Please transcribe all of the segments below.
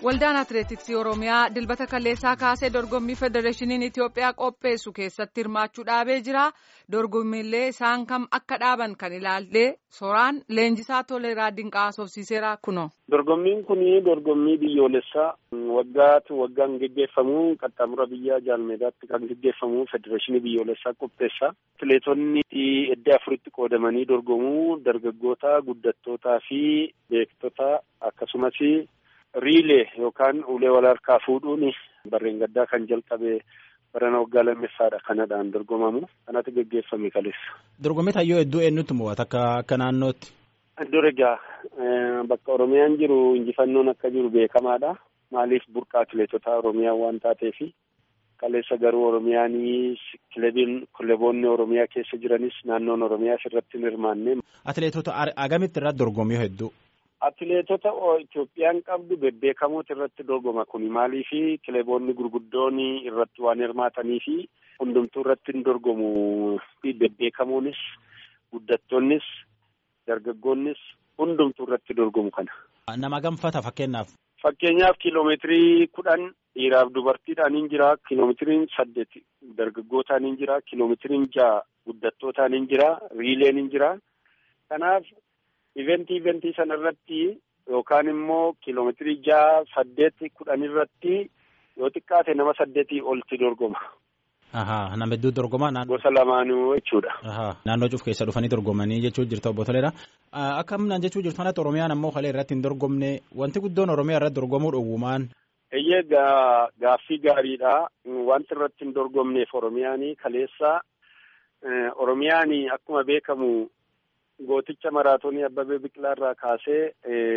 Waldaan Atileetiksii Oromiyaa dilbata kaleessaa kaasee dorgommii Federeeshiniin Itiyoophiyaa qopheessu keessatti hirmaachuu dhaabee jira. Dorgommiilee isaan kam akka dhaaban kan ilaallee soraan leenjisaa toleeraa dinqaa haasofsiiseera kuno. Dorgommiin kun dorgommii biyyoolessaa waggaatu waggaan geggeeffamu qaxxaamura biyya jaalmeedaatti kan geggeeffamu Federeeshinii biyyoolessaa qopheessa. Atileetonni edda afuritti qoodamanii dorgomuu dargaggoota, guddattootaa fi beektota akkasumas riilee yookaan ulee wal harkaa fuudhuun barreen gaddaa kan jalqabe barana waggaa lammeffaadha kanadhaan dorgomamu kanatu geggeeffame kaleessa. Dorgommii tayyoo hedduu eenyutti mo'ata akka akka naannootti? Iddoo egaa bakka Oromiyaan jiru injifannoon akka jiru beekamaadha. Maaliif burqaa atileetota Oromiyaa waan taateefi kaleessa garuu Oromiyaan kilebiin kileboonni Oromiyaa keessa jiranis naannoon Oromiyaa irratti hin hirmaanne. Atileetota agamitti irratti dorgommii hedduu? Atileetota Itoophiyaan qabdu bebbeekamoota irratti dorgoma kuni maaliifi kileboonni gurguddoon irratti waan hirmaataniifi hundumtuu irratti hin dorgomu bebbeekamoonis guddattoonnis dargaggoonnis hundumtuu irratti dorgomu kana. Nama gamfata fakkeenyaaf. Fakkeenyaaf kiiloomeetirii kudhan dhiiraaf dubartiidhaan hin jira kiiloomeetiriin saddeet dargaggootaan hin jira kiiloomeetiriin ja'a guddattootaan hin jira riileen hin jira kanaaf. Iventii iventii sana irratti yookaan immoo kiiloomeetirii jaha saddeet kudhan irratti yoo xiqqaate nama saddeetii olti dorgoma. Ahaa nama hedduu dorgoma. Gosa lamaanuu jechuudha. Naannoo cuuf keessa dhufanii dorgomanii jechuu jirtu obbo Toleera. Akka humnaan jechuu jirtu kanatti Oromiyaan ammoo kalee irratti hin dorgomne wanti guddoon Oromiyaa irratti dorgomuu dhowwumaan. Eeyyee gaaffii gaariidha. Wanti irratti hin dorgomneef Oromiyaan kaleessa Oromiyaan akkuma beekamu. Gooticha maraatoonii Abbabee Biqilaa irraa kaasee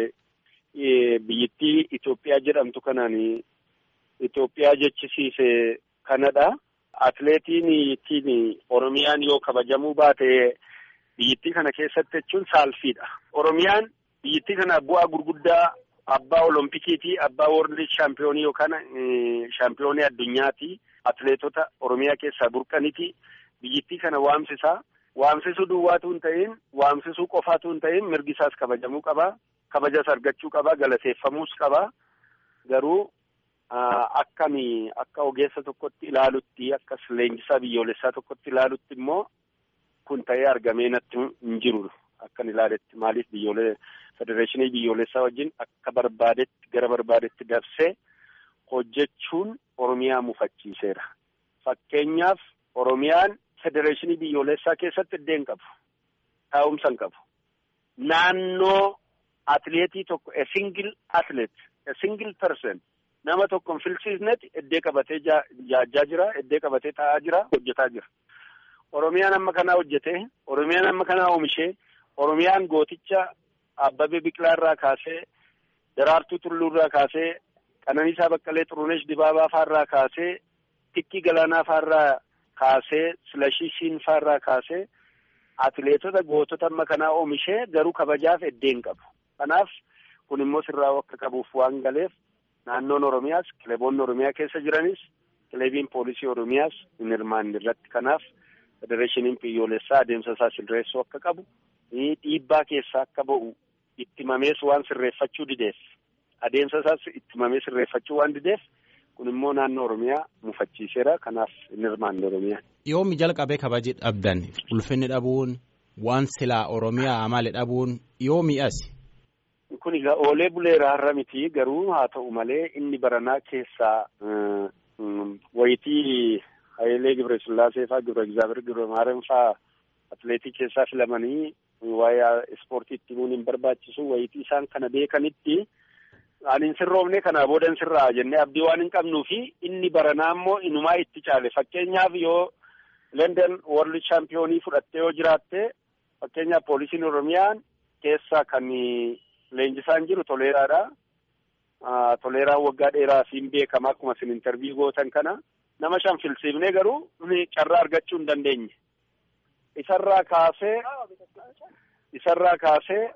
biyyittii Itoophiyaa jedhamtu kanaan Itoophiyaa jechisiise kanadha. Atileetiin ittiin Oromiyaan yoo kabajamuu baate biyyittii kana keessatti jechuun saalfiidha. Oromiyaan biyyittii kana bu'aa gurguddaa abbaa Oloompikiiti, abbaa Woorlid shaampiyoonii yookaan shaampiyoonii addunyaati. Atileetota Oromiyaa keessaa burqaniiti. Biyyittii kana waamsisaa. Waamsisuu duwwaatu hin ta'in waamsisuu qofaatu hin ta'in mirgi isaas kabajamuu qaba. Kabajas argachuu qaba. Galateeffamuus qaba. Garuu akkami akka ogeessa tokkotti ilaalutti akka leenjisaa biyyoolessaa tokkotti ilaalutti immoo kun ta'ee argamee natti hin jiru akkan ilaaletti maaliif biyyoolee federeeshinii biyyoolessaa wajjin akka barbaadetti gara barbaadetti dabsee hojjechuun Oromiyaa mufachiiseera. Fakkeenyaaf Oromiyaan. Federeeshinii biyyoolessaa keessatti iddoo hin qabu. Taa'umsa hin qabu. Naannoo atileetii tokko a single athlete a single person nama tokko hin filsiisnetti iddoo qabatee jaajaa jira, iddoo qabatee taa'aa jira, hojjetaa jira. Oromiyaan amma kanaa hojjetee, Oromiyaan amma kanaa oomishee, Oromiyaan gooticha Abbabee Biqilaa irraa kaasee, Daraartuu Tulluu irraa kaasee, Qananiisaa Baqqalee Xuruneesh Dibaabaa fa'arraa kaasee, Tikkii Galaanaa fa'arraa kaasee silashii siinfaa irraa kaasee atileetota gootota amma kanaa oomishee garuu kabajaaf iddoo hin qabu. Kanaaf kun immoo sirraa akka qabuuf waan galeef naannoon Oromiyaas kileboonni Oromiyaa keessa jiranis kilebiin poolisii Oromiyaas hin hirmaanne irratti kanaaf federeeshiniin biyyoolessaa adeemsa isaa sirreessuu akka qabu dhiibbaa keessaa akka ba'u ittimamees waan sirreeffachuu dideef adeemsa isaas ittimamee sirreeffachuu waan dideef. kun immoo naannoo Oromiyaa mufachiiseera. Kanaaf hin hirmaanne Oromiyaa. Yoomi jalqabee kabaji dhabdan ulfinni dhabuun waan silaa Oromiyaa maali dhabuun yoomi asi? Kun egaa oolee buleera har'a miti garuu haa ta'u malee inni baranaa keessaa wayitii Hayilee Gibresillaasee fa'aa Gibra Egzaabeer Gibra Maariyaam fa'aa atileetii keessaa filamanii waa'ee ispoortiitti himuun hin barbaachisu wayitii isaan kana beekanitti. Ani hin sirroofne kanaa booda hin sirraa jennee abdii waan hin qabnuu fi inni baranaa immoo inumaa itti caale fakkeenyaaf yoo London World Championii fudhattee yoo jiraatte fakkeenyaaf poolisiin Oromiyaan keessa kan leenjisaan jiru Toleeraadha. Toleeraan waggaa dheeraa siin beekama akkuma isin intarviyu gootan kana nama shan filsiifnee garuu carraa argachuu hin dandeenye. Isarraa kaasee isarraa kaasee.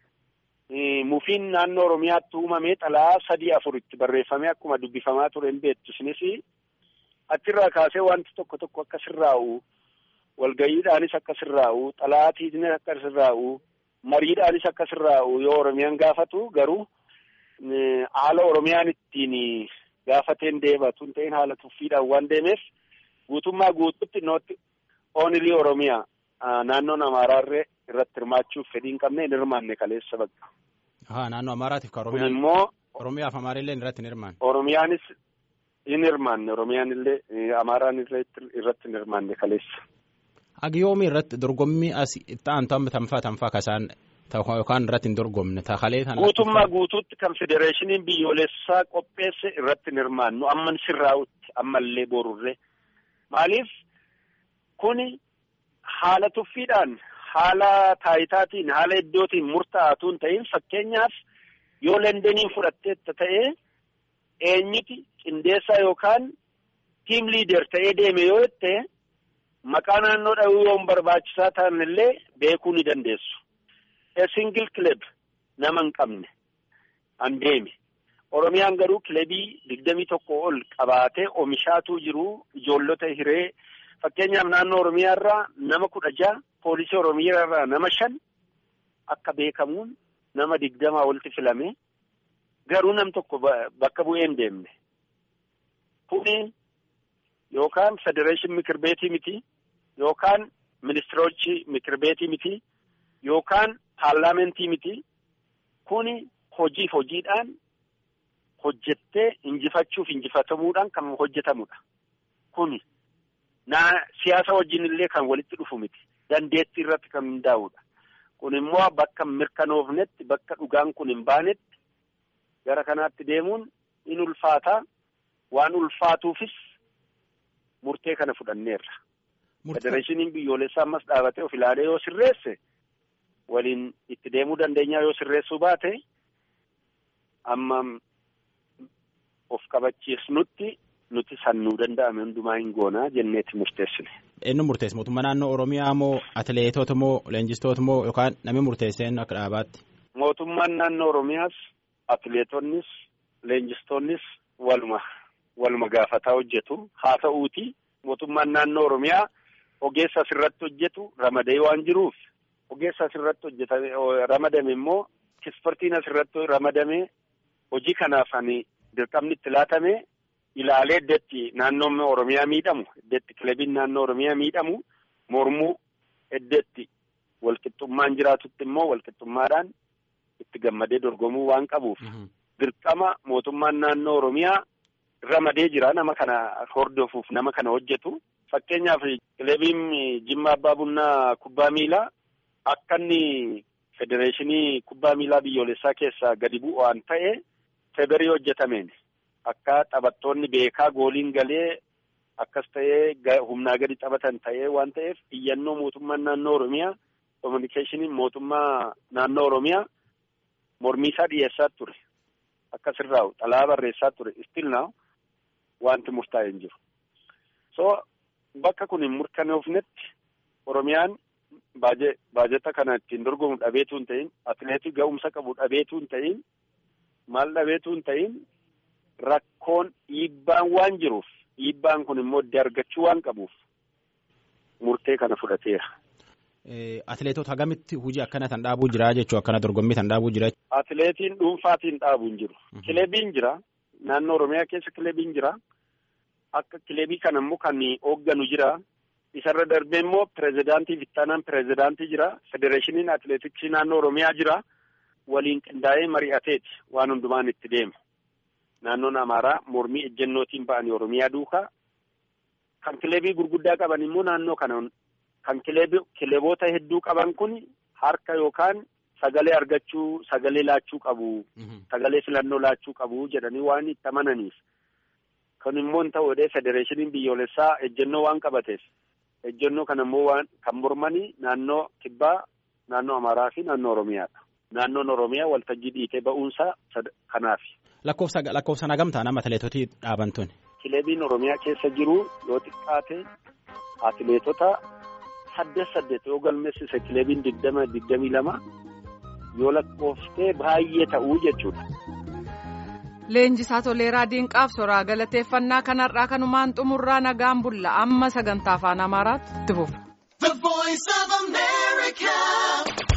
Mufiin naannoo Oromiyaatti uumamee xalaa sadii afur itti barreeffamee akkuma dubbifamaa ture hin beektu isinis achirraa kaasee wanti tokko tokko akka sirraa'u walgayiidhaanis akka sirraa'u xalaatiinis akka sirraa'u mariidhaanis akka sirraa'u yoo Oromiyaan gaafatu garuu haala Oromiyaan ittiin gaafateen deebatu hin ta'in haala tuffiidhaan waan deemeef guutummaa guutuutti nootti oonilii Oromiyaa naannoon Amaaraarree irratti hirmaachuuf fedhii hin qabne hin hirmaanne kaleessa bakka. Haa naannoo Amaaraatiif ka Kun Oromiyaan immoo Oromiyaaf Amaarrillee irratti hin hirmaanne. Oromiyaanis hin hirmaanne Oromiyaan illee Amaaraan irratti hin hirmaanne kaleessa. Agiyoomi irratti dorgommii as itti aantan tanfaa tanfaa kasaan yookaan irratti hin dorgomne takalee tana. Guutummaa guutuutti kan federeeshiniin biyyoolessaa qopheesse irratti hin hirmaannu amman sirraa'utti ammallee borurree maaliif kuni haala tuffiidhaan haala taayitaatiin haala iddootiin murtaa'atu hin ta'in fakkeenyaaf yoo lendeniin fudhatteetta ta'ee eenyuti qindeessaa yookaan tiim liider ta'ee deeme yoo jette maqaa naannoo dhahuu yoo barbaachisaa ta'an illee beekuu ni dandeessu. A single club nama hin qabne an deeme. Oromiyaan garuu kilabii digdamii tokko ol qabaatee oomishaatu jiru ijoollota hiree fakkeenyaaf naannoo Oromiyaa irraa nama kudha jaha poolisii Oromiyaa irraa nama shan akka beekamuun nama digdamaa walitti filame garuu nam tokko bakka bu'ee hin deemne. Kuni yookaan federeeshin mikir beetii miti yookaan ministirochi mikir beetii miti yookaan paarlaamentii miti kuni hojiif hojiidhaan hojjettee injifachuuf injifatamuudhaan kan hojjetamudha. Kuni naa siyaasa wajjin illee kan walitti dhufu miti. Dandeettii irratti kan hundaa'udha. Kun immoo bakka mirkanoofnetti bakka dhugaan kun hin baanetti gara kanaatti deemuun in ulfaataa waan ulfaatuufis murtee kana fudhanneerra. Federeeshiniin biyyoolessaa ammas dhaabatee of ilaalee yoo sirreesse waliin itti deemuu dandeenyaa yoo sirreessuu baate amma of kabachiisnutti nuti sannuu danda'ame hundumaa hin goonaa jenneeti murteessine. Eenyu murteesse mootummaa naannoo Oromiyaa moo atileetota moo leenjistoota moo yookaan namni murteesse eenyu akka dhaabaatti? Mootummaan naannoo Oromiyaas atileetonnis leenjistoonnis waluma waluma gaafataa hojjetu haa ta'uuti mootummaan naannoo Oromiyaa ogeessa asirratti hojjetu ramadee waan jiruuf ogeessa asirratti hojjetame ramadame immoo ispoortiin asirratti ramadame hojii kanaaf ani dirqamni itti laatame ilaalee iddeetti naannoon Oromiyaa miidhamu iddeetti kilabiin naannoo Oromiyaa miidhamu mormuu iddeetti walqixxummaan jiraatutti immoo walqixxummaadhaan itti gammadee dorgomuu waan qabuuf dirqama mootummaan naannoo Oromiyaa ramadee jira nama kana hordofuuf nama kana hojjetu fakkeenyaaf kilabiin Jimma Abbaa Bunnaa kubbaa miilaa akka inni federeeshinii kubbaa miilaa biyyoolessaa keessaa gadi bu'u waan ta'e feberii hojjetameen akka taphattoonni beekaa gooliin galee akkas ta'ee humnaa gadi taphatan ta'ee waan ta'eef iyyannoo mootummaan naannoo Oromiyaa kominikeeshiniin mootummaa naannoo Oromiyaa mormii isaa dhiyeessaa ture akka sirraa'u xalaa barreessaa ture istil naaw wanti murtaa'e hin jiru. So bakka kun hin murkanoofnetti Oromiyaan baajeta kana ittiin dorgomu dhabeetu hin ta'in atileetii ga'umsa qabu dhabeetu hin ta'in maal dhabeetu hin ta'in rakkoon dhiibbaan waan jiruuf dhiibbaan kun immoo iddoo argachuu waan qabuuf murtee kana fudhateera. Atileetota hagamitti hojii akkana tan dhaabuu jira jechuun akkana dorgommii tan dhaabuu jira. Atileetiin dhuunfaatiin dhaabuu hin jiru. Kilebiin jira. Naannoo Oromiyaa keessa kilebiin jira. Akka kilebii kana immoo kan hoogganu jira. Isarra darbee immoo pirezidaantii Vittaanaan pirezidaantii jira. Federeeshiniin atileetiksii naannoo Oromiyaa jira. Waliin qindaa'ee mari'ateeti waan hundumaan itti deemu. Naannoon Amaaraa mormii ejjennootiin ba'anii Oromiyaa duukaa. Kan kilebii gurguddaa qaban immoo naannoo kana kan kileeboota hedduu qaban kun harka yookaan sagalee argachuu sagalee laachuu qabu. Sagalee filannoo laachuu qabu jedhanii waan itti amananiif. Kun immoo hin ta'u federeeshiniin biyyoolessaa ejjennoo waan qabateef. Ejjennoo kana immoo waan kan mormanii naannoo kibbaa, naannoo Amaaraa fi naannoo Oromiyaadha. Naannoon Oromiyaa waltajjii dhiitee ba'uunsaa kanaaf. Lakkoofsa lakkoofsa nagamtaa nama atileetotii dhaaban tuni. Kilebiin Oromiyaa keessa jiru yoo xiqqaate atileetota saddeet saddeet yoo galmeessise kilebiin digdama digdamii lama yoo lakkooftee baay'ee ta'uu jechuudha. Leenjisaa Toleeraa Diinqaaf soraa galateeffannaa kanarraa kanumaan xumurraa nagaan bulla amma sagantaa afaan Amaaraatti itti fufa.